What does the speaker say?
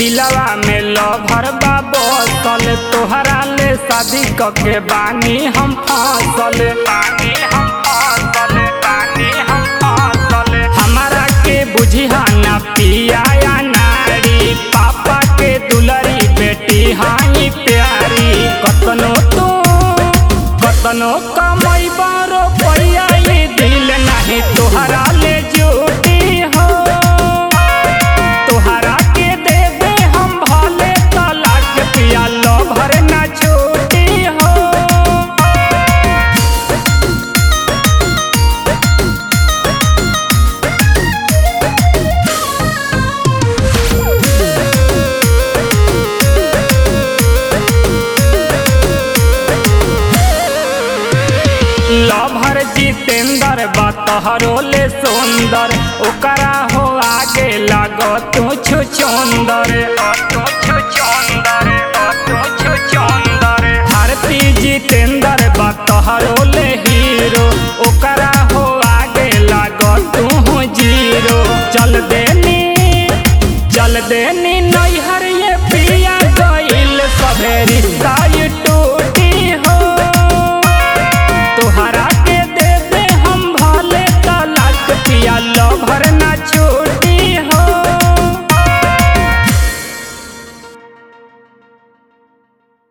दिलवा में लभर बा बसल तोहरा ले शादी कके बानी हम फसल बानी हम फसल बानी हम फसल हमारा के बुझिहा ना पिया या नारी पापा के दुलरी बेटी हाई प्यारी कतनो तू कतनो कमाई बारो पैया ये दिल नहीं तोहरा ले जुटी हो तोहरा के देबे हम भले तलाक पिया लो भर ना छूटी हो लभर जितेंद्र बा तोहरो ले सुंदर ओकरा हो आगे लागो तू छु चंदर तू छु चंदर तू छु चंदर भारती जितेंद्र बा तोहरो